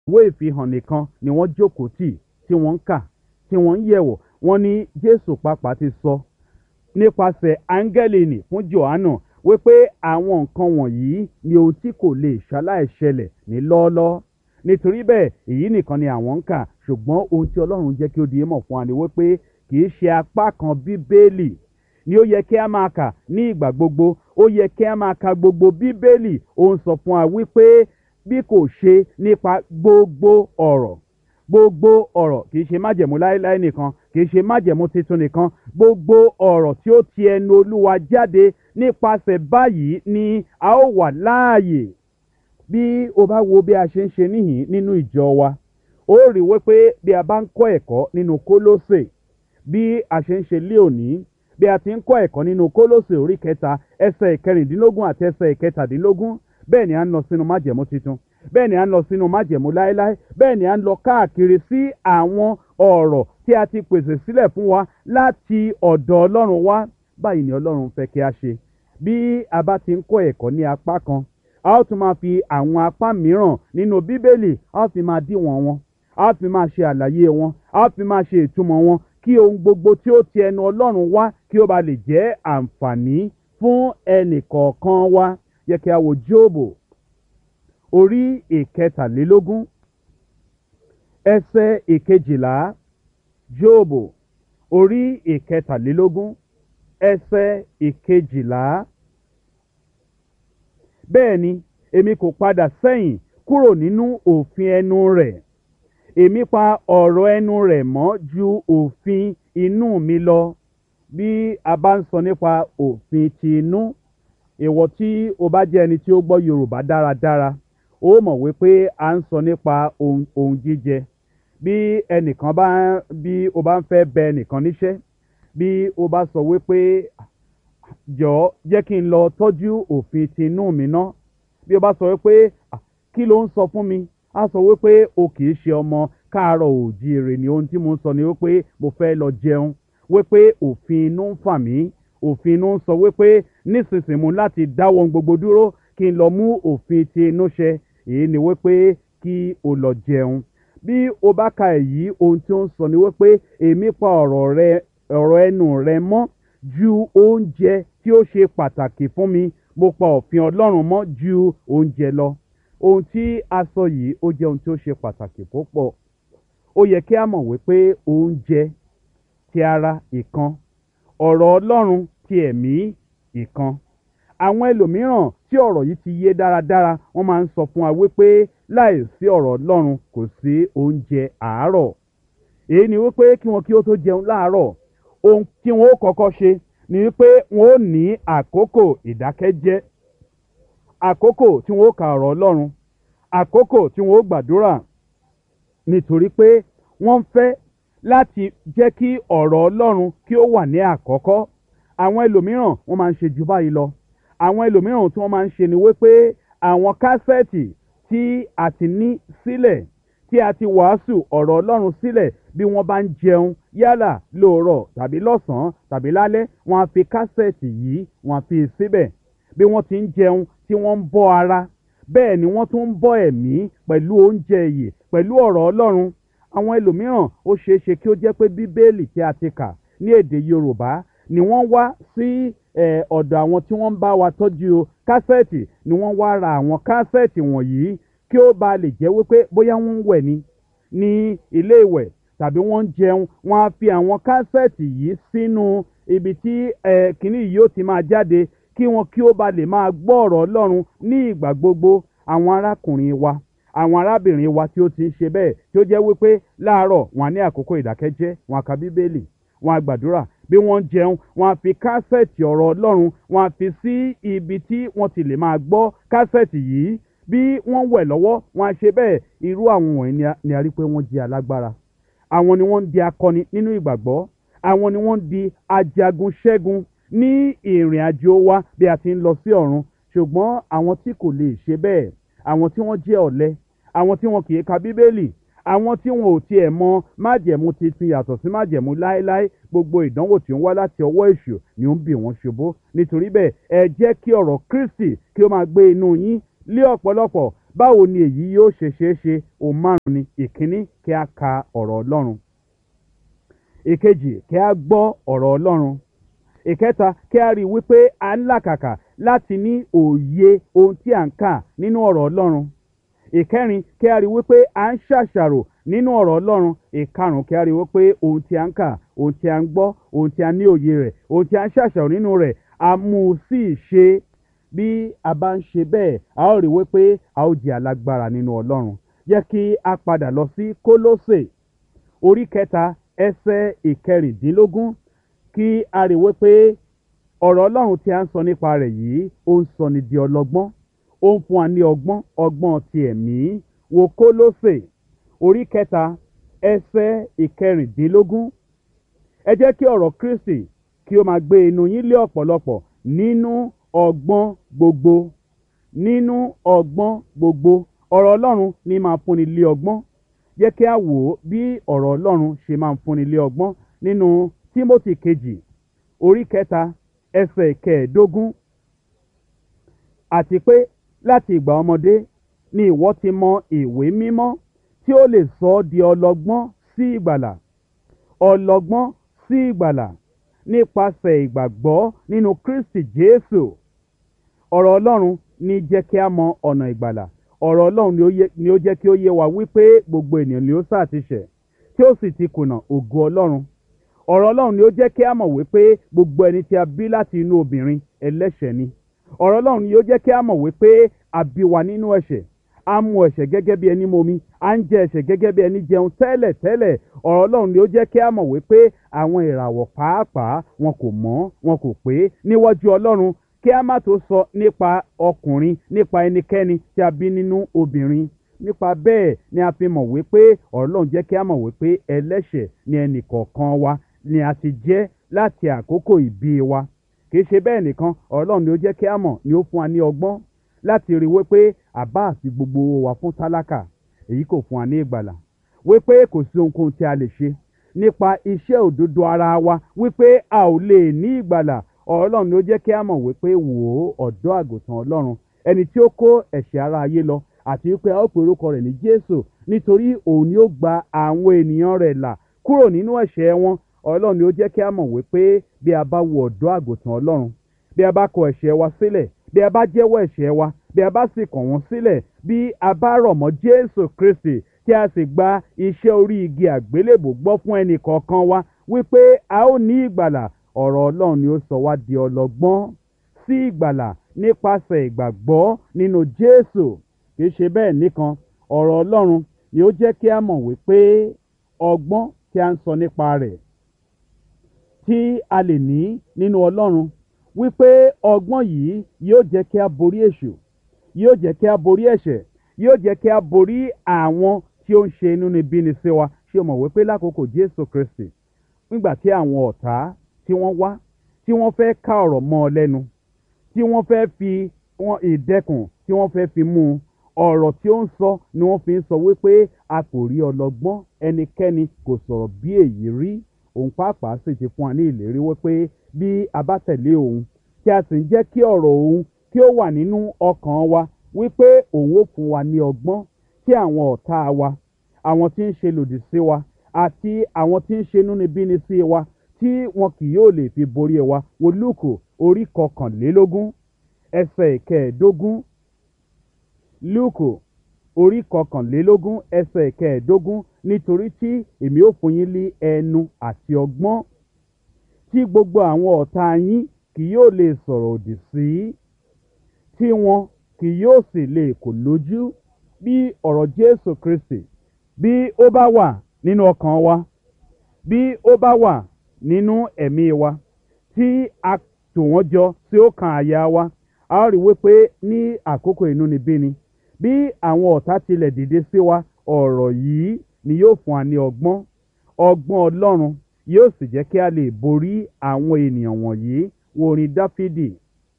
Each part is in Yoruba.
ìwé ìfihàn nìkan ni wọ́n jókòó tì tí wọ́n ń kà tí wọ́n ń yẹ̀wò wọ́n ní jésù pàápàá ti sọ nípasẹ̀ áńgẹ́lì nì fún johannu wípé àwọn nǹkan wọ̀nyí ni ohun tí kò lè ṣaláìṣẹlẹ̀ ní lọ́ọ́lọ́ọ́ nítorí bẹ́ẹ̀ èyí nìkan ni àwọn ń kà ṣùgbọ́n ohun tí ọlọ́run jẹ́ kí ó di mọ̀ fún wa ni wípé kì í ṣe apá kan bíbélì ni ó yẹ kí a máa kà ní ìgbà gbogbo ó yẹ kí a máa ka gbogbo bíbélì ó ń sọ fún wa wípé bí kò ṣe nípa gbogbo ọ̀rọ̀ gbogbo ọ̀rọ̀ kì í ṣe májẹ̀mú láéláé nìkan kì í ṣe májẹ̀mú tuntun nìkan gbogbo ọ̀rọ̀ tí ó ti ẹnu olúwa jáde nípasẹ̀ báyìí ni a ó wà láàyè bí o bá wo bí a ṣe ń ṣe níhìn nínú ìjọ wa ó rí wípé bí a bá ń kọ́ ẹ̀kọ́ nínú kólósè bí a ṣe ń ṣe lé òní bí a ti ń kọ́ ẹ̀kọ́ nínú kólósè orí kẹta ẹsẹ̀ ìkẹrìndínlógún àti ẹsẹ̀ ìkẹtàdínlógún bẹ́ẹ̀ ni a ń lọ sínú májẹ̀mú tuntun bẹ́ẹ̀ ni a ń lọ sínú májẹ̀mú láéláé bẹ́ẹ̀ ni a ń lọ káàkiri sí àwọn ọ̀rọ̀ tí a ti pèsè sílẹ̀ fún wa láti ọ̀dọ̀ ọlọ́run wá báyìí ni ọlọ́run fẹ́ kí a ṣe bí a bá ti ń kọ́ ẹ̀kọ́ ní apá kan a ó tún máa fi àwọn apá mìíràn nínú bíbélì a ó fi máa díwọ̀n wọn a ó fi máa ṣe àlàyé wọn a ó fi máa ṣe ìtumọ̀ wọn kí ohun gbogbo tí ó ti ẹnu ọlọ́run wá kí ó ba lè jẹ́ àǹfààní fún ẹnì kọ̀ọ̀kan wa yẹ kí a wo jóòbù orí ìkẹtàlélógún ẹsẹ̀ ìkejìlá jóòbù orí ìkẹtàlélógún ẹsẹ̀ ìkejìlá bẹ́ẹ̀ ni èmi kò padà sẹ́yìn kúrò nínú òfin ẹnu rẹ̀ èmi pa ọ̀rọ̀ ẹnu rẹ̀ mọ́ ju òfin inú mi lọ bí a bá ń sọ nípa òfin ti inú ìwọ tí o bá jẹ́ ẹni tí ó gbọ́ yorùbá dáradára ó mọ̀ wípé a ń sọ nípa ohun ohun jíjẹ bí ẹnìkan bá bí o bá ń fẹ́ bẹ ẹnìkan níṣẹ́ bí o bá sọ wípé jọ̀ọ́ jẹ́ kí n lọ tọ́jú òfin ti inú mi ná bí o bá sọ wípé kí ló ń sọ fún mi a sọ wípé o kì í ṣe ọmọ káàárọ̀ òjíire ni ohun tí mo ń sọ ni wípé mo fẹ́ lọ jẹun wípé òfin inú ń fà mí òfin inú ń sọ wípé nísinsìnyí mo láti dáwọ́ gbogbo dúró kí n lọ mú òfin ti inú ṣẹ èyí ni wípé kí o lọ jẹun bí o bá ka èyí ohun tí ó ń sọ ni wípé èmi pa ọ̀rọ̀ rẹ ọ̀rọ̀ ẹnu rẹ mọ́ ju oúnjẹ tí ó ṣe pàtàkì fún mi mo pa òfin ọlọ́run mọ́ ju oúnjẹ lọ ohun tí a sọ yìí ó jẹ́ ohun tí ó ṣe pàtàkì púpọ̀ ó yẹ kí a mọ̀ wípé oúnjẹ ti ara ìkan ọ̀rọ̀ ọlọ́run ti ẹ̀mí ìkan àwọn ẹlòmíràn tí ọ̀rọ̀ yìí ti yé dáradára wọ́n máa ń sọ fún wa wípé láì sí ọ̀rọ̀ ọlọ́run kò sí oúnjẹ àárọ̀ èyí ni wípé kí wọn kí ó tó jẹun láàárọ̀ ohun tí wọn ó kọ́kọ́ ṣe ni wípé wọn ó ní àkókò ìdákẹ́jẹ́ àkókò tí wọn ó ka ọ̀rọ̀ ọlọ́run àkókò tí wọn ó gbàdúrà nítorí pé wọ́n ń fẹ́ láti jẹ́ kí ọ̀rọ̀ ọlọ́run kí ó wà ní àkọ́kọ́ àwọn ẹlòmíràn wọ́n máa ń ṣe jù báyìí lọ àwọn ẹlòmíràn tí wọ́n máa ń ṣe ni wípé àwọn kásẹ̀tì tí a ti ní sílẹ̀ tí a ti wàásù ọ̀rọ̀ ọlọ́run sílẹ̀ bí wọ́n bá ń jẹun yálà lóòrọ̀ tàbí lọ́sàn-án tàbí lálẹ́ wọ́n á fi kásẹ̀tì yìí wọ́n á fi síbẹ̀ bí wọ́n ti ń jẹun tí wọ́n ń bọ́ ara bẹ́ẹ̀ ni wọ́n tún ń bọ́ ẹ̀mí pẹ̀lú oúnjẹ ìyè pẹ̀lú ọ̀rọ̀ ọlọ́run àwọn ẹlòmíràn ó ṣeé ṣe kí ó jẹ́ pé bíbélì tí a ti kà ní èdè yorùbá ni wọ́n wá sí ọ̀dọ̀ àwọn tí wọ́n ń bá wa tọ́jú kásẹ̀tì ni wọ́n wá ra àwọn kásẹ̀tì wọ̀nyí kí ó ba lè jẹ́ wípé bóyá wọ́n ń wẹ̀ ni ní ilé ìwẹ̀ tàbí wọ́n ń jẹun wọ́n á fi àwọn kásẹ̀tì yìí sínú ibi tí kìnnì yìí ó ti máa jáde kí wọn kí ó ba lè máa gbọ́ ọ̀rọ̀ ọlọ́run ní ìgbà gbogbo àwọn arákùnrin wa àwọn arábìnrin wa tí ó ti ń ṣe bẹ́ẹ̀ tí ó jẹ́ wípé láàárọ̀ wọn á ní àkókò ìdákẹ́jẹ́ wọn á ka bíbélì wọn á gbàdúrà bí wọ́n ń jẹun wọn á fi kásẹ̀tì ọ̀rọ̀ ọlọ́run wọn á fi sí ibi tí wọ́n ti lè máa gbọ́ kásẹ̀tì yìí bí wọ́n wẹ̀ lọ́wọ́ wọn á ṣe bẹ́ẹ̀ irú àwọn wọ̀nyí ni a rí pé wọ́n jẹ́ alágbára àwọn ni wọ́n ń di akọni nínú ìgbàgbọ́ àwọn ni wọ́n ń di ajagun ṣẹ́gun ní ìrìn àjò wa bí a ti ń lọ sí ọ̀run ṣùgbọ́n àwọn tí kò lè ṣe bẹ́ẹ̀ àwọn tí wọ́n jẹ́ ọ̀lẹ àwọn tí wọn kì í ka bíbélì àwọn tí wọn ò tiẹ̀ mọ májẹ̀mú titun yàtọ̀ sí májẹ̀mú láéláé gbogbo ìdánwò tí ó ń wá láti ọwọ́ èṣù ni ó ń bì wọ́n ṣubú nítorí bẹ́ẹ̀ ẹ jẹ́ kí ọ̀rọ̀ kristi kí ó máa gbé inú yín lé ọ̀pọ̀lọpọ̀ báwo ni èyí yóò ṣe ṣeé ṣe ohun márùn ni ìkíní kí a ka ọ̀rọ̀ ọlọ́run ìkejì kí a gbọ́ ọ̀rọ̀ ọlọ́run ìkẹta kí a rí i wípé a ń làkàkà láti ní òye ohun tí à ń kà nínú ọ̀rọ̀ ọlọ́run ìkẹrin kí a rí i wípé à ń ṣàṣàrò nínú ọ̀rọ̀ ọlọ́run ìkarùn kí a rí i wípé ohun tí a ń kà ohun tí a ń gbọ́ ohun tí a ní òye rẹ̀ ohun tí a ń ṣàṣàrò nínú rẹ̀ a mú un sí ìṣe bí a bá ń ṣe bẹ́ẹ̀ a ó rí i wípé a ó jẹ́ alágbára nínú ọlọ́run jẹ́ kí a padà lọ sí kólósè orí kẹta ẹsẹ̀ ìkẹrìndínlógún kí a rí i wípé ọ̀rọ̀ ọlọ́run tí a ń sọ nípa rẹ̀ yìí ó ń sọ ni di ọlọ́gbọ́n ó ń fún wa ní ọgbọ́n ọgbọ́n ti ẹ̀mí wo kólósè orí kẹta ẹsẹ̀ ìkẹrìndínlógún ẹ jẹ́ kí ọ̀rọ̀ kristi kí ó máa gbé inú yín lé ọ̀pọ̀lọpọ̀ nínú ọgbọ́n gbogbo nínú ọgbọ́n gbogbo ọ̀rọ̀ ọlọ́run ní máa fúnni lé ọgbọ́n jẹ́ kí a wò ó bí ọ̀rọ̀ ọlọ́run ṣe máa fúnni lé ọgbọ́n nínú tímótì kejì orí kẹta ẹsẹ̀ kẹẹ̀ẹ́dógún àti pé láti ìgbà ọmọdé ni ìwọ ti mọ ìwé mímọ́ tí ó lè sọ ọ́ di ọlọ́gbọ́n sí ìgbàlà ọlọ́gbọ́n sí ìgbàlà nípasẹ̀ ìgbàgbọ́ nínú kristi jésù ọ̀rọ̀ ọlọ́run ní jẹ́ kí a mọ ọ̀nà ìgbàlà ọ̀rọ̀ ọlọ́run ni ó yẹ- ni ó jẹ́ kí ó yé wa wípé gbogbo ènìyàn ni ó sá ti ṣẹ̀ tí ó sì ti kùnà ògo ọlọ́run ọ̀rọ̀ ọlọ́run ni ó jẹ́ kí a mọ̀ wípé gbogbo ẹni tí a bí láti inú obìnrin ẹlẹ́ṣẹ̀ ni ọ̀rọ̀ ọlọ́run ni ó jẹ́ kí a mọ̀ wípé a bí wa nínú ẹ̀ṣẹ̀ a mu ẹ̀ṣẹ̀ gẹ́gẹ́ bí ẹni momi a ń jẹ ẹ̀ṣẹ̀ gẹ́gẹ́ bí ẹni jẹun tẹ́lẹ̀ tẹ́lẹ̀ ọ̀rọ̀ ọlọ́run ni ó jẹ́ kí a mọ̀ wípé àwọn ìràwọ̀ pàápàá wọn kò mọ́ wọn kò pé níwájú ọlọ́run kí a má tó sọ nípa ọkùnrin nípa ẹnikẹ́ni tí a bí nínú obìnrin nípa bẹ́ẹ̀ ni a fi mọ̀ wípé ọ̀rọ̀ ọlọ́run jẹ́ kí a mọ̀ wípé ẹlẹ́ṣẹ̀ ni ẹnì kọ̀ọ̀kan wa ni a ti jẹ́ láti àkókò ìbí wa kì í ṣe bẹ́ẹ̀ nìkan ọ̀rọ̀ ọlọ́run ni ó jẹ́ kí a mọ̀ ni ó fún wa ní ọgbọ́n láti rí wípé àbá àti gbogbo wa fún tálákà èyí kò fún wa ní ìgbàlà wípé kò sí ohunkóhun tí a lè ṣe nípa iṣẹ́ òdodo ara wa wípé a ò lè ní ìgbàlà ọ̀rọ̀ ọlọ́run ni ó jẹ́ kí a mọ̀ wípé wò ó ọ̀dọ́ àgùntàn ọlọ́run ẹni tí ó kó ẹ̀ṣẹ̀ ara ayé lọ àti wípé a ó pe orúkọ rẹ̀ ní jésù nítorí òun ni ó gba àwọn ènìyàn rẹ̀ là kúrò nínú ẹ̀ṣẹ̀ wọn ọlọ́run ni ó jẹ́ kí a mọ̀ wípé bí a bá wo ọ̀dọ́ àgùntàn ọlọ́run bí a bá kọ ẹ̀ṣẹ̀ wa sílẹ̀ bí a bá jẹ́wọ́ ẹ̀ṣẹ̀ wa bí a bá sì kàn wọ́n sílẹ̀ bí a bá rọ̀ mọ́ jésù kristi tí a sì gba iṣẹ́ orí igi àgbélébò gbọ́ fún ẹnì kọ̀ọ̀kan wa wípé a ó ní ìgbàlà ọ̀rọ̀ ọlọ́run ni ó sọ wá di ọlọ́gbọ́n sí ìgbàlà nípasẹ̀ ìgbàgbọ́ nínú jésù kì í ṣe bẹ́ẹ̀ nìkan ọ̀rọ̀ ọlọ́run ni ó jẹ́ kí a mọ̀ wípé ọgbọ́n tí a ń sọ nípa rẹ̀ tí a lè ní nínú ọlọ́run wípé ọgbọ́n yìí yóò jẹ́ kí a borí èṣù yóò jẹ́ kí a borí ẹ̀ṣẹ̀ yóò jẹ́ kí a borí àwọn tí ó ń ṣe inúnibíni sí wa ṣé o mọ̀ wípé lákòókò jésù kristi nígbà tí àwọn ọ̀tá tí wọ́n wá tí wọ́n fẹ́ ká ọ̀rọ̀ mọ́ ọ lẹ́nu tí wọ́n fẹ́ fi wọn ìdẹ́kùn tí wọ́n fẹ́ fi mú un ọ̀rọ̀ tí ó ń sọ ni wọ́n fi ń sọ wípé a kò rí ọlọ́gbọ́n ẹnikẹ́ni kò sọ̀rọ̀ bí èyí rí òun pàápàá sì ti fún wa ní ìlérí wípé bí a bá tẹ̀lé òun tí a sì ń jẹ́ kí ọ̀rọ̀ òun kí ó wà nínú ọkàn wa wípé òun ó fún wa ní ọgbọ́n tí àwọn ọ̀tá wa àwọn tí ń ṣe lòdì sí wa àti àwọn tí ń ṣe inúnibíni sí wa tí wọn kì yóò lè fi borí wa wo lúùkù orí kọkànlélógún ẹsẹ̀ ìkẹẹ̀ẹ́dógún lúùkù orí kọkànlélógún ẹsẹ̀ ìkẹẹ̀ẹ́dógún nítorí tí èmi ó fún yín ní ẹnu àti ọgbọ́n tí gbogbo àwọn ọ̀tá yín kì yóò lè sọ̀rọ̀ òdì sí tí wọn kì yóò sì lè kò lójú bí ọ̀rọ̀ jésù kristi bí ó bá wà nínú ọkàn wa bí ó bá wà nínú ẹ̀mí wa tí a tò wọ́n jọ tí ó kan àyà wa a ó rí wípé ní àkókò inúnibíni bí àwọn ọ̀tá tilẹ̀ dìde sí wa ọ̀rọ̀ yìí ni yóò fún wa ní ọgbọ́n ọgbọ́n ọlọ́run yóò sì jẹ́ kí a lè borí àwọn ènìyàn wọ̀nyí wo orin dáfídì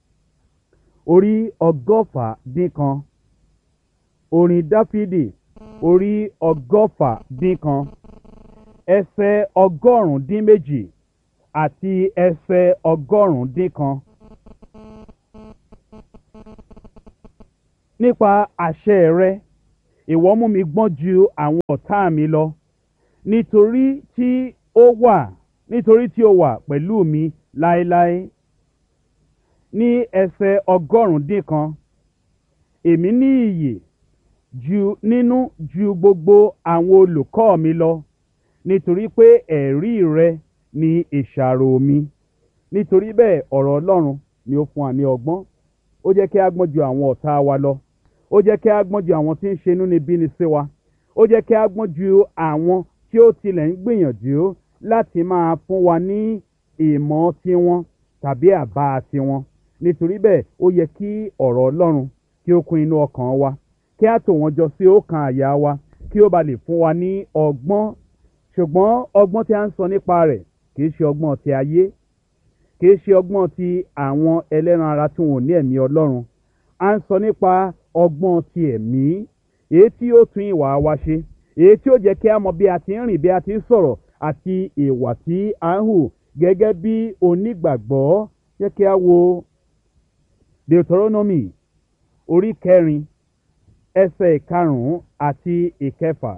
orí ọgọ́fà dín kan orin dáfídì orí ọgọ́fà dín kan ẹsẹ̀ ọgọ́rùn-ún dín méjì àti ẹsẹ̀ ọgọ́rùn-ún dín kan nípa àṣẹ rẹ ìwọ mú mi gbọ́n ju àwọn ọ̀tá mi lọ nítorí tí ó wà nítorí tí ó wà pẹ̀lú mi láéláé ní ẹsẹ̀ ọgọ́rùn-ún dín kan èmi ní iyè ju nínú ju gbogbo àwọn olùkọ́ mi lọ nítorí pé ẹ̀rí rẹ ni ìṣàrò mi nítorí bẹ́ẹ̀ ọ̀rọ̀ ọlọ́run ni ó fún wa ní ọgbọ́n ó jẹ́ kí a gbọ́n ju àwọn ọ̀tá wa lọ ó jẹ́ kí a gbọ́n ju àwọn tí ń ṣe inú níbí ni sí wa ó jẹ́ kí a gbọ́n ju àwọn tí ó tilẹ̀ ń gbìyànjú láti máa fún wa ní ìmọ̀ tiwọn tàbí àbá tiwọn nítorí bẹ́ẹ̀ ó yẹ kí ọ̀rọ̀ ọlọ́run kí ó kún inú ọkàn wa kí a tò wọ́n jọ sí ọkàn àyà wa kí ó ba lè fún wa ní ọgbọ́n ṣùgbọ́n ọgbọ́n tí a ń sọ nípa rẹ̀ kì í ṣe ọgbọ́n ti ayé kì í ṣe ọgbọ́n ti àwọn ẹlẹ́ran ara tí wọn ò ní ẹ̀mí ọlọ́run a ń sọ nípa ọgbọ́n ti ẹ̀mí èyí tí ó tún ìwà wa ṣe èyí tí ó jẹ́ kí a mọ bí a ti ń rìn bí a ti ń sọ̀rọ̀ àti ìwà tí a ń hù gẹ́gẹ́ bí onígbàgbọ́ jẹ́ kí a wo deuteronomy orí kẹrin ẹsẹ̀ ìkarùn-ún àti ìkẹfà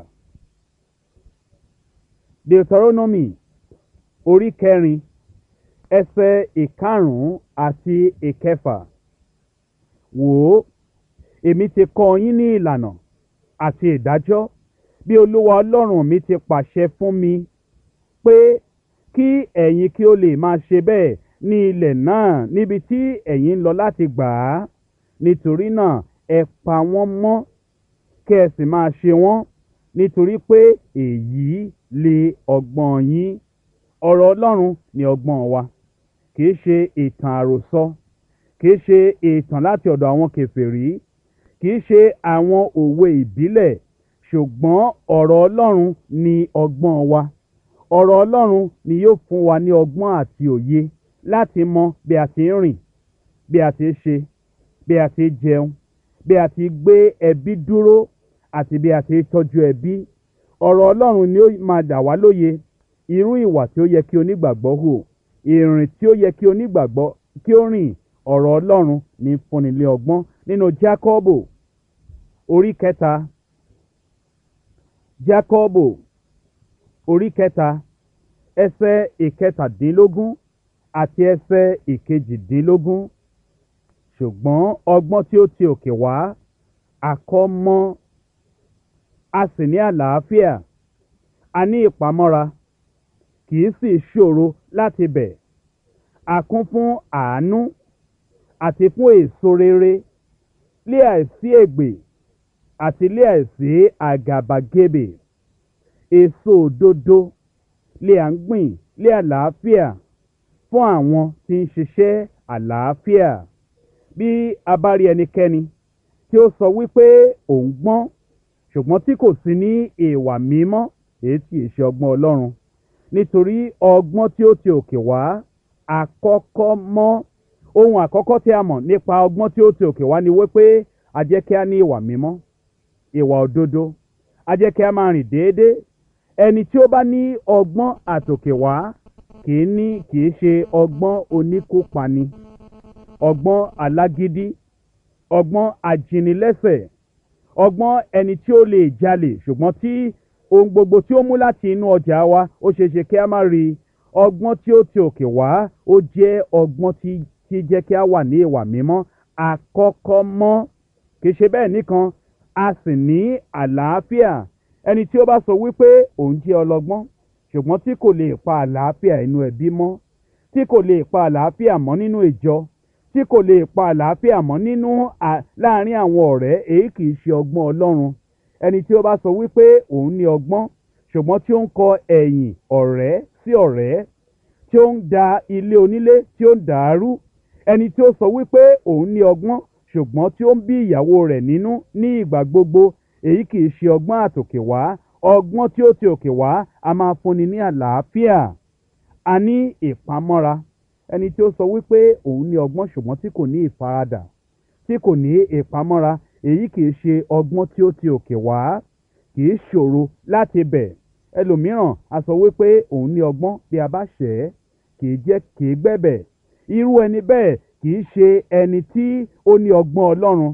deuteronomy orí kẹrin ẹsẹ̀ ìkarùn-ún àti ìkẹfà wò ó èmi ti kọ́ yín ní ìlànà àti ìdájọ́ bí olúwa ọlọ́run mi ti pàṣẹ fún mi pé kí ẹ̀yin kí ó lè máa ṣe bẹ́ẹ̀ ní ilẹ̀ náà níbi tí ẹ̀yin ń lọ láti gbà á nítorí náà ẹ pa wọ́n mọ́ kí ẹ sì máa ṣe wọ́n nítorí pé èyí lè ọgbọ́n yín ọ̀rọ̀ ọlọ́run ni ọgbọ́n wa kì í ṣe ìtàn àròsọ kì í ṣe ìtàn láti ọ̀dọ̀ àwọn kèfèrí kì í ṣe àwọn òwe ìbílẹ̀ ṣùgbọ́n ọ̀rọ̀ ọlọ́run ni ọgbọ́n wa ọ̀rọ̀ ọlọ́run ni yóò fún wa ní ọgbọ́n àti òye láti mọ bí a ti ń rìn bí a ti ń ṣe bí a ti ń jẹun bí a ti gbé ẹbí dúró àti bí a ti ń tọ́jú ẹbí ọ̀rọ̀ ọlọ́run ni ó máa dà wá lóye irú ìwà tí ó yẹ kí onígbàgbọ́ hù ìrìn tí ó yẹ kí onígbàgbọ́ kí ó rìn ọ̀rọ̀ ọlọ́run ní fúnni lé ọgbọ́n nínú jákọ́bò orí kẹta jákọ́bò orí kẹta ẹsẹ̀ ìkẹtàdínlógún àti ẹsẹ̀ ìkejìdínlógún ṣùgbọ́n ọgbọ́n tí ó ti òkè wá àkọ́mọ́ a sì ní àlàáfíà a ní ìpamọ́ra kì í sì ṣòro láti bẹ̀ a kún fún àánú àti fún èso rere lé àìsí ègbè àti lé àìsí àgàbàgebè èso òdodo lé à ń gbìn lé àlàáfíà fún àwọn tí ń ṣiṣẹ́ àlàáfíà bí a bá rí ẹnikẹ́ni tí ó sọ wípé òun gbọ́n ṣùgbọ́n tí kò sí ní ìwà mímọ́ èyí tí ì ṣe ọgbọ́n ọlọ́run nítorí ọgbọ́n tí ó ti òkè wá àkọ́kọ́ mọ́ ohun àkọ́kọ́ tí a mọ̀ nípa ọgbọ́n tí ó ti òkè wá ni wípé a jẹ́ kí a ní ìwà mímọ́ ìwà òdodo a jẹ́ kí a máa rìn déédéé ẹni tí ó bá ní ọgbọ́n àtòkè wá kì í ní kì í ṣe ọgbọ́n oníkópani ọgbọ́n alágídí ọgbọ́n ajínilẹ́sẹ̀ ọgbọ́n ẹni tí ó lè jalè ṣùgbọ́n tí ohun gbogbo tí ó mú láti inú ọjà wa ó ṣeé ṣe kí a má rí ọgbọ́n tí ó ti òkè wá ó jẹ́ ọgbọ́n tí tí jẹ́ kí a wà ní ìwà mímọ́ àkọ́kọ́ mọ́ kì í ṣe bẹ́ẹ̀ nìkan a sì ní àlàáfíà ẹni tí ó bá sọ wípé òun jẹ́ ọlọ́gbọ́n ṣùgbọ́n tí kò lè pa àlàáfíà inú ẹbí mọ́ tí kò lè pa àlàáfíà mọ́ nínú ìjọ tí kò lè pa àlàáfíà mọ́ nínú láàárín àwọn ọ̀rẹ́ èyí kì í ṣe ọgbọ́n ọlọ́run ẹni tí ó bá sọ wípé òun ní ọgbọ́n ṣùgbọ́n tí ó ń kọ ẹ̀yìn ọ̀rẹ́ sí ọ̀rẹ́ tí ó ń da ilé onílé tí ó ń dàárú ẹni tí ó sọ wípé òun ní ọgbọ́n ṣùgbọ́n tí ó ń bí ìyàwó rẹ̀ nínú ní ìgbà gbogbo èyí kì í ṣe ọgbọ́n àtòkè wá ọgbọ́n tí ó ti òkè wá a máa fúnni ní àlàáfíà a ní ìpamọ́ra ẹni tí ó sọ wípé òun ní ọgbọ́n ṣùgbọ́n tí kò ní ìfaradà tí kò ní ìpamọ́ra èyí kì í ṣe ọgbọ́n tí ó ti òkè wá kì í ṣòro láti bẹ̀ ẹlòmíràn a sọ wípé òun ní ọgbọ́n bí a bá ṣẹ̀ ẹ́ kì í jẹ́ kì í gbẹ̀bẹ̀ irú ẹni bẹ́ẹ̀ kì í ṣe ẹni tí ó ní ọgbọ́n ọlọ́run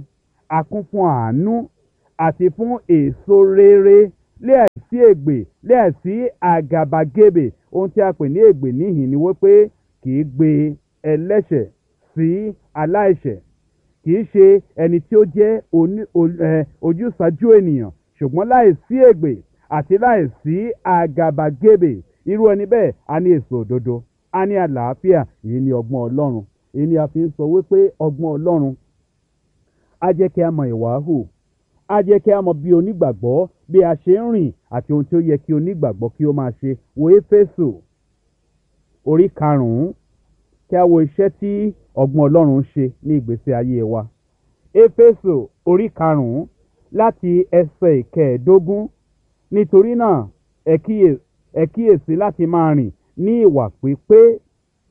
a kún fún àánú àti fún èso rere láìsí ègbè láìsí àgàbàgebè ohun tí a pè ní ègbè níhìn ni wípé kì í gbé ẹlẹ́ṣẹ̀ sí aláìṣẹ̀ kì í ṣe ẹni tí ó jẹ́ oní- o- ẹ, ojúsàájú ènìyàn ṣùgbọ́n láìsí ègbè àti láìsí àgàbàgebè irú ẹni bẹ́ẹ̀ a ní èso òdodo a ní àlàáfíà èyí ni ọgbọ́n ọlọ́run èyí ni a fi ń sọ wípé ọgbọ́n ọlọ́run á jẹ́ kí a mọ ìwà hù á jẹ́ kí a mọ bí onígbàgbọ́ bí a ṣe ń rìn àti ohun tí ó yẹ kí onígbàgbọ́ kí ó máa ṣe wo éfésù orí karùn-ún kí a wo iṣẹ́ tí ọgbọ́n ọlọ́run ń ṣe ní ìgbésí ayé wa éfésù orí karùn-ún láti ẹsẹ̀ ìkẹẹ̀ẹ́dógún nítorí náà ẹ kíyè- ẹ kíyèsí láti máa rìn ní ìwà pípé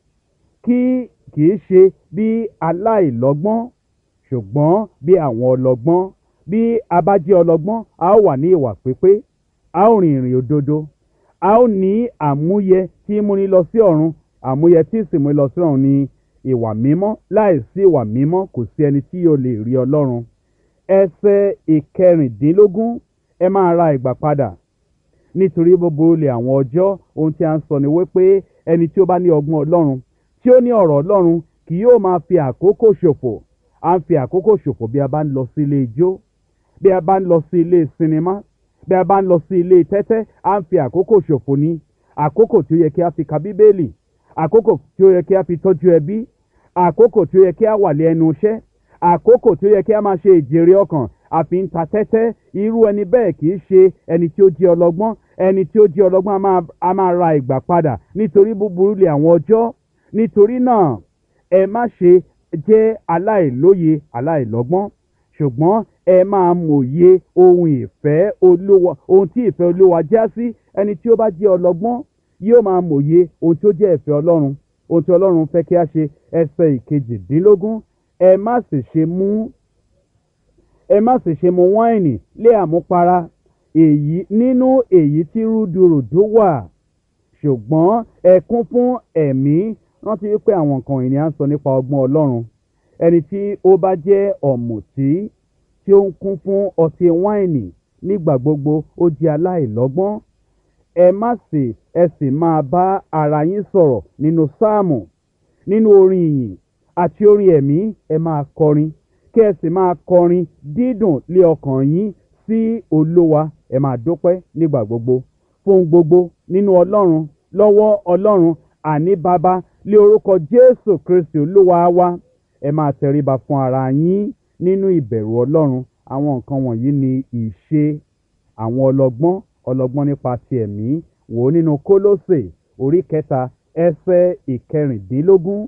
kí kì í ṣe bí aláìlọ́gbọ́n ṣùgbọ́n bí àwọn ọlọ́gbọ́n bí a bá jẹ́ ọlọ́gbọ́n a ó wà ní ìwà pípé a ó rìn ìrìn òdodo a ó ní àmúyẹ tí ń múni lọ sí ọ̀run àmúyẹ tí sì múni lọ sí ọ̀run ní ìwà mímọ́ láìsí ìwà mímọ́ kò sí ẹni tí yóò lè rí ọlọ́run ẹsẹ̀ ìkẹrìndínlógún ẹ máa ra ìgbà padà nítorí gbogbo olè àwọn ọjọ́ ohun tí a ń sọ ni wípé ẹni tí ó bá ní ọgbọ́n ọlọ́run tí ó ní ọ̀rọ̀ ọlọ́run kì yóò máa fi àkókò ṣòfò à ń fi àkókò ṣòfò bí a bá ń lọ sí ilé ijó bí a bá ń lọ sí ilé sinimá bí a bá ń lọ sí ilé tẹ́tẹ́ à ń fi àkókò ṣòfò ní àkókò tí ó yẹ kí a fi ka bíbélì àkókò tí ó yẹ kí a fi tọ́jú ẹbí àkókò tí ó yẹ kí a wà lé ẹnu iṣẹ́ àkókò tí ó yẹ kí a máa ṣe ìjèrè ọkàn àfi ń ta tẹ́tẹ́ irú ẹni bẹ́ẹ̀ kì í ṣe ẹni tí ó jẹ́ ọlọ́gbọ́n ẹni tí ó jẹ́ ọlọ́gbọ́n a máa- a máa ra ìgbà padà nítorí búburú lè àwọn ọjọ́ nítorí náà ẹ má ṣe jẹ́ aláìlóye aláìlọ́gbọ́n ṣùgbọ́n ẹ máa mòye ohun ìfẹ́ olúwa ohun tí ìfẹ́ olúwa já sí ẹni tí ó bá jẹ́ ọlọ́gbọ́n yóò máa mòye ohun tí ó jẹ́ ìfẹ́ ọlọ́run ohun tí ọlọ́run fẹ́ kí a ṣe ẹsẹ̀ ìkejìdínlógún ẹ má sì ṣe mú ẹ má sì ṣe mu wáìnì lé àmupara èyí nínú èyí tí rúdurùdu wà ṣùgbọ́n ẹ kún fún ẹ̀mí rántí wípé àwọn nǹkan ìní à ń sọ nípa ọgbọ́n ọlọ́run ẹni tí ó bá jẹ́ ọ̀mùtí tí ó ń kún fún ọtí wáìnì nígbà gbogbo ó jẹ́ aláìlọ́gbọ́n ẹ má sì ẹ sì máa bá ara yín sọ̀rọ̀ nínú sáàmù nínú orin ìyìn àti orin ẹ̀mí ẹ máa kọrin kí ẹ sì máa kọrin dídùn lé ọkàn yín sí olówa ẹ máa dúpẹ́ nígbà gbogbo fún gbogbo nínú ọlọ́run lọ́wọ́ ọlọ́run àní bàbá lé orúkọ jésù kristi olúwa wa ẹ máa tẹríba fún ara yín nínú ìbẹ̀rù ọlọ́run àwọn nǹkan wọ̀nyí ni ìṣe àwọn ọlọ́gbọ́n ọlọ́gbọ́n nípa ti ẹ̀mí wò ó nínú kólósè orí kẹta ẹsẹ̀ ìkẹrìndínlógún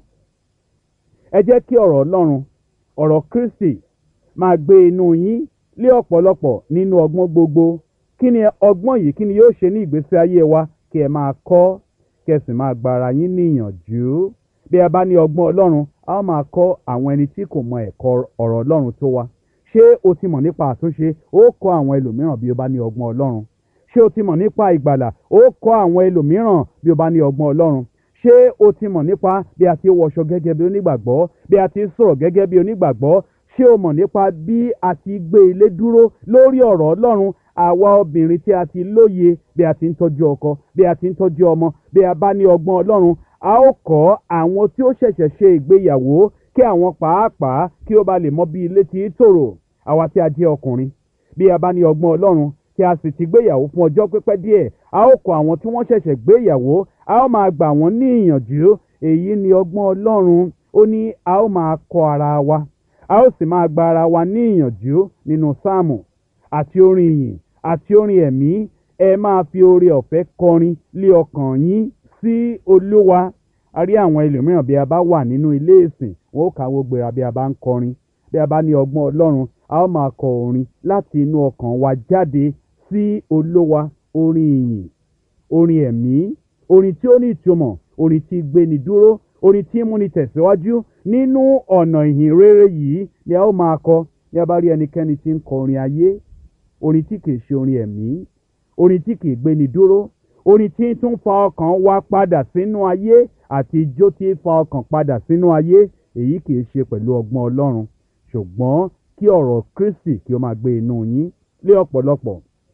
ẹ jẹ́ kí ọ̀rọ̀ ọlọ́run ọ̀rọ̀ kristi máa gbé inú yín lé ọ̀pọ̀lọpọ̀ nínú ọgbọ́n gbogbo kí ni ọgbọ́n yìí kí ni yóò ṣe ní ìgbésí ayé wa kí ẹ máa kọ́ kí ẹ sì máa gba ara yín níyànjú bí a bá ní ọgbọ́n ọlọ́run a ó máa kọ́ àwọn ẹni tí kò mọ ẹ̀kọ́ ọ̀rọ̀ ọlọ́run tó wa ṣé o ti mọ̀ nípa àtúnṣe ó kọ́ àwọn ẹlòmíràn bí o bá ní ọgbọ́n ọlọ́run ṣé o ti mọ̀ nípa ìgbàlà ó kọ́ àwọn ẹlòmíràn bí o bá ní ọgbọ́n ọlọ́run ṣé o ti mọ̀ nípa bí a ti ń wọṣọ gẹ́gẹ́ bí onígbàgbọ́ bí a ti ń sọ̀rọ̀ gẹ́gẹ́ bí onígbàgbọ́ ṣé o mọ̀ nípa bí a ti gbé ilé dúró lórí ọ̀rọ̀ ọlọ́run àwa obìnrin tí a ti lóye bí a ti ń tọ́jú ọkọ bí a ti ń tọ́jú ọmọ bí a bá ní ọgbọ́n ọlọ́run a ó kọ́ àwọn tí ó ṣẹ̀ṣẹ̀ ṣe ìgbéyàwó kí àwọn pàápàá kí ó ba lè mọ bí ilé ti ń tòrò àwa tí a jẹ́ ọkùnrin bí a bá ní ọgbọ́n ọlọ́run tí a sì ti gbéyàwó fún ọjọ́ pípẹ́ díẹ̀ a ó kọ́ àwọn tí wọ́n ṣẹ̀ṣẹ̀ gbéyàwó a ó máa gbà wọ́n ní ìyànjú èyí ni ọgbọ́n ọlọ́run ó ní a ó máa kọ́ ara wa a ó sì máa gba ara wa ní ìyànjú nínú sáàmù àti orin ìyìn àti orin ẹ̀mí ẹ máa fi oore ọ̀fẹ́ kọrin lé ọkàn yín sí olúwa a rí àwọn ẹlòmíràn bí a bá wà nínú ilé ìsìn wọn ó kàwé gbéra bí a bá ń kọrin bí a bá ní ọgbọ́n ọlọ́run a ó máa kọ orin láti inú ọkàn wa jáde sí olúwa orin ìyìn orin ẹ̀mí orin tí ó ní ìtumọ̀ orin tí gbéni dúró orin tí múni tẹ̀síwájú nínú ọ̀nà ìhìn rere yìí ni a ó máa kọ ní a bá rí ẹnikẹ́ni tí ń kọ orin ayé orin tí kìí ṣe orin ẹ̀mí orin tí kìí gbéni dúró orin tí ń tún fa ọkàn wa padà sínú ayé àti ijó tí ń fa ọkàn padà sínú ayé èyí kìí ṣe pẹ̀lú ọgbọ́n ọlọ́run ṣùgbọ́n kí ọ̀rọ̀ kristi kí ó máa gbé inú yín lé ọ̀pọ̀lọpọ̀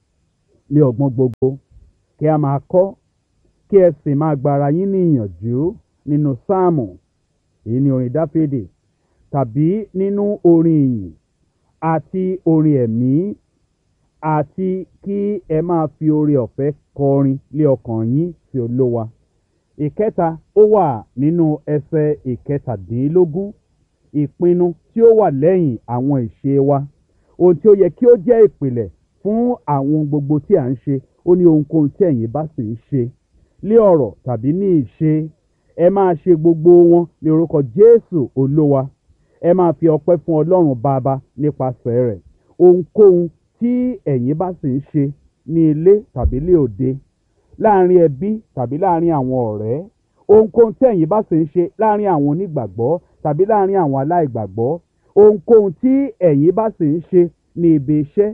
lé ọgbọ́n gbogbo kí a máa kọ́ kí ẹ sì máa gbára yín ní ìyànjú nínú sáàmù èyí ni orin dáfídì tàbí nínú orin ìyìn àti orin ẹ̀mí àti kí ẹ máa fi oore ọ̀fẹ́ kọrin lé ọkàn yín sí olówa ìkẹta ó wà nínú ẹsẹ̀ ìkẹtàdínlógún ìpinnu tí ó wà lẹ́yìn àwọn ìṣe wa ohun tí ó yẹ kí ó jẹ́ ìpìlẹ̀ fún àwọn gbogbo tí à ń ṣe ó ní ohunkóhun tí ẹ̀yin bá sì ń ṣe lé ọ̀rọ̀ tàbí ní ìṣe ẹ máa ṣe gbogbo wọn ní orúkọ jésù olówa ẹ máa fi ọpẹ́ fún ọlọ́run bàbá nípasẹ̀ rẹ̀ ohunkóhun tí ẹ̀yin bá sì ń ṣe ní ilé tàbí lé òde láàrin ẹbí tàbí láàrin àwọn ọ̀rẹ́ ohunkóhun tí ẹ̀yin bá sì ń ṣe láàrin àwọn onígbàgbọ́ tàbí láàrin àwọn aláìgbàgbọ́ ohunkóhun tí ẹ̀yin bá sì ń ṣe ní ibi iṣẹ́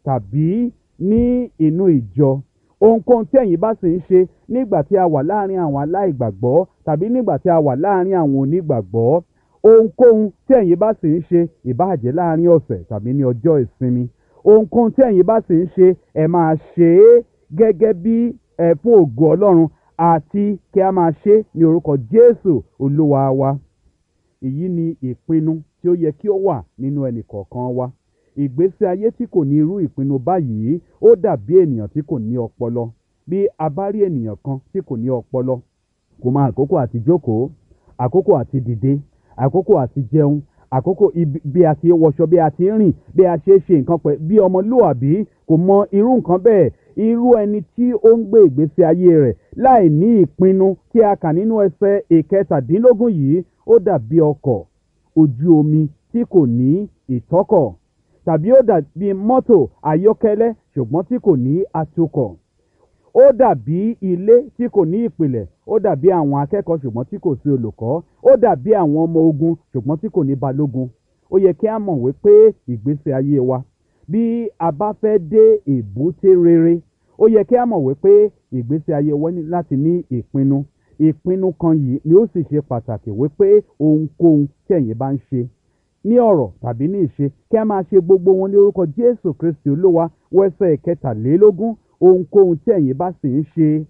tàbí ní inú ìjọ ohunkóhun tí ẹ̀yin bá sì ń ṣe nígbà tí a wà láàrin àwọn aláìgbàgbọ́ tàbí nígbà tí a wà láàrin àwọn onígbàgbọ́ ohunkóhun tí ẹ̀yin bá sì ń ṣe ìbáàjẹ́ láàrin ọ̀sẹ̀ tàbí ní ọjọ́ ìsinmi ohunkóhun tí ẹ̀yin bá sì ń ṣe ẹ máa ṣe é gẹ́gẹ́ bí ẹ fún ògo ọlọ́run àti kí a máa ṣe é ní orúkọ jésù olúwa wa èyí ni ìpinnu tí ó yẹ kí ó wà nínú ẹnì kọ̀ọ̀kan wa ìgbésí ayé tí kò ní irú ìpinnu báyìí ó dàbí ènìyàn tí kò ní ọpọlọ bí a bá rí ènìyàn kan tí kò ní ọpọlọ kò mọ àkókò àti jókòó àkókò àti dìde àkókò àti jẹun àkókò ibi- bí a ti ń wọṣọ bí a ti ń rìn bí a ṣe é ṣe nǹkan pẹ̀ bí ọmọlúwàbí kò mọ irú nǹkan bẹ́ẹ̀ irú ẹni tí ó ń gbé ìgbésí ayé rẹ̀ láì ní ìpinnu tí a kà nínú ẹsẹ̀ ìkẹtàdínlógún yìí ó dàbí ọkọ̀ ojú omi tí kò ní ìtọ́kọ̀ tàbí ó dàbí mọ́tò ayọ́kẹ́lẹ́ ṣùgbọ́n tí kò ní atukọ̀ ó dàbí ilé tí kò ní ìpìlẹ̀ ó dàbí àwọn akẹ́kọ̀ọ́ ṣùgbọ́n tí kò sí olùkọ́ ó dàbí àwọn ọmọ ogun ṣùgbọ́n tí kò ní balógun ó yẹ kí a mọ̀ wípé ìgbésí ayé wa bí a bá fẹ́ dé èbúté rere ó yẹ kí a mọ̀ wípé ìgbésí ayé wa ní láti ní ìpinnu ìpinnu kan yìí ni ó sì ṣe pàtàkì wípé ohunkóhun tí ẹ̀yin bá ń ṣe ní ọ̀rọ̀ tàbí ní ìṣe kí a máa ṣe gbogbo wọn ní orúkọ jésù kristi olúwa wẹ́sẹ̀ kẹtàlélógún ohunkóhun tí ẹ̀yin bá sì ń ṣe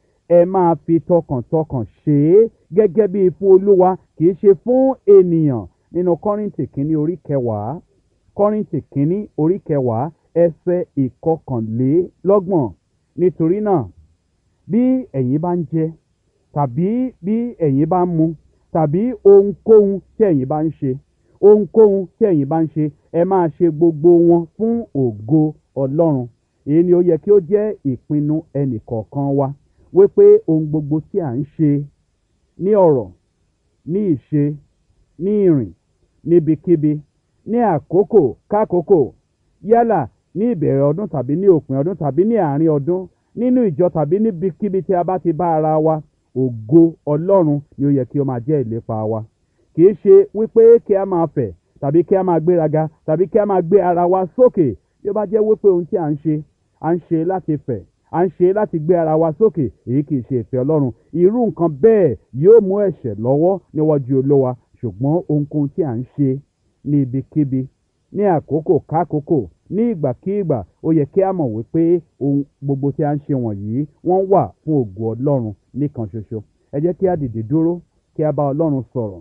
ẹ máa fi tọkàntọkàn ṣe é gẹ́gẹ́ bí fún olúwa kì í ṣe fún ènìyàn nínú kọ́rìntì kínní orí kẹwàá kọ́rìntì kínní orí kẹwàá ẹsẹ̀ ìkọkànlélọ́gbọ̀n nítorí náà bí ẹ̀yin bá ń jẹ tàbí bí ẹ̀yin bá ń mu tàbí ohunkóhun tí ẹ̀yin bá ń ṣe ohunkóhun tí ẹ̀yin bá ń ṣe ẹ máa ṣe gbogbo wọn fún ògo ọlọ́run èyí ni ó yẹ kí ó jẹ́ ìpinnu ẹnìkọ̀ọ̀kan wa wípé ohun gbogbo tí à ń ṣe ní ọ̀rọ̀ ní ìṣe ní ìrìn níbikíbi ní àkókò kákòókò yálà ní ìbẹ̀rẹ̀ ọdún tàbí ní òpin ọdún tàbí ní àárín ọdún nínú ìjọ tàbí níbikíbi tí a bá ti bá ara wa ògo ọlọ́run ni ó yẹ kí ó máa jẹ́ ìlépa wa kì í ṣe wípé kí a máa fẹ̀ tàbí kí a máa gbéraga tàbí kí a máa gbé ara wa sókè bí ó bá jẹ́ wípé ohun tí à ń ṣe à ń ṣe láti fẹ̀ à ń ṣe láti gbé ara wa sókè èyí kì í ṣe ìfẹ́ ọlọ́run irú nǹkan bẹ́ẹ̀ yóò mú ẹ̀ṣẹ̀ lọ́wọ́ níwájú olówa ṣùgbọ́n ohunkóhun tí à ń ṣe ní ibikíbi ní àkókò kákòókò ní ìgbàkígbà ó yẹ kí a mọ̀ wípé ohun gbogbo tí a ń ṣe wọ̀nyí wọ́n wà fún ògo ọlọ́run nìkan ṣoṣo ẹ jẹ́ kí a dìde dúró kí a bá ọlọ́run sọ̀rọ̀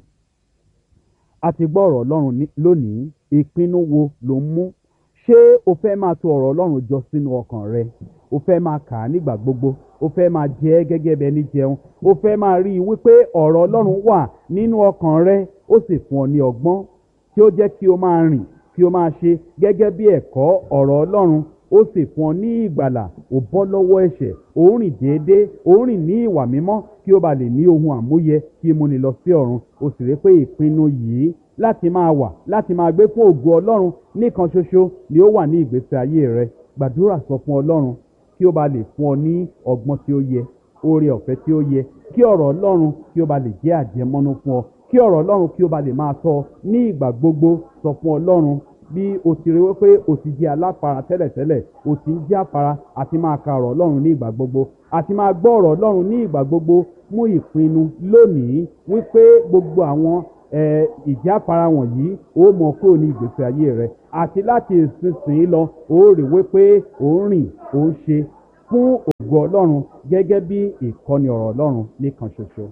a ti gbọ́ ọ̀rọ̀ ọlọ́run ní- lónìí ìpinnu wo ló ń mú ṣé o fẹ́ máa tò ọ̀rọ̀ ọlọ́run jọ sínú ọkàn rẹ o fẹ́ máa kà á nígbà gbogbo o fẹ́ máa jẹ ẹ́ gẹ́gẹ́ bẹ́ẹ̀ ní jẹun o fẹ́ máa rí i wípé ọ̀rọ̀ ọlọ́run wà nínú ọkàn rẹ ó sì fún ọ ní ọgbọ́n tí ó jẹ́ kí o máa rìn kí o máa ṣe gẹ́gẹ́ bí ẹ̀kọ́ ọ̀rọ̀ ọlọ́run ó sì fún ọ ní ìgbàlà ò bọ́ lọ́wọ́ ẹ̀ṣẹ̀ ò ń rìn déédéé ò ń rìn ní ìwà mímọ́ kí o bá lè ní ohun àmúyẹ kí o múni lọ sí ọ̀run o sì rí pé ìpinnu yìí láti máa wà láti máa gbé fún ògo ọlọ́run nìkan ṣoṣo ni ó wà ní ìgbésí ayé rẹ gbàdúrà sọ fún ọlọ́run kí ó bá lè fún ọ ní ọgbọ́n tí ó yẹ oore ọ̀fẹ́ tí ó yẹ kí ọ̀rọ̀ ọlọ́run kí ó bá lè jẹ́ àjẹmọ́nú fún ọ kí ọ̀rọ̀ ọlọ́run kí ó bá lè máa tọ́ ọ ní ìgbà gbogbo sọ fún ọlọ́run bí o ti rí wípé o ti jẹ́ aláfara tẹ́lẹ̀tẹ́lẹ̀ o ti ń jẹ́ àfara àti máa ka ọ̀rọ̀ ọlọ́run ní ìgbà gbogbo àti máa gbọ́ ọ̀rọ̀ ọlọ́run ní ìgbà gbogbo mú ìpinnu lónìí wípé gbogbo àwọn ẹ ìjáfara wọ̀nyí ó mọ kúrò ní ìgbésí ayé rẹ àti láti ìsinsìnyí lọ ó rí wípé ó ń rìn ó ń ṣe fún ògo ọlọ́run gẹ́gẹ́ bí ìkọ́ni ọ̀rọ̀ ọlọ́run nìkan ṣoṣo.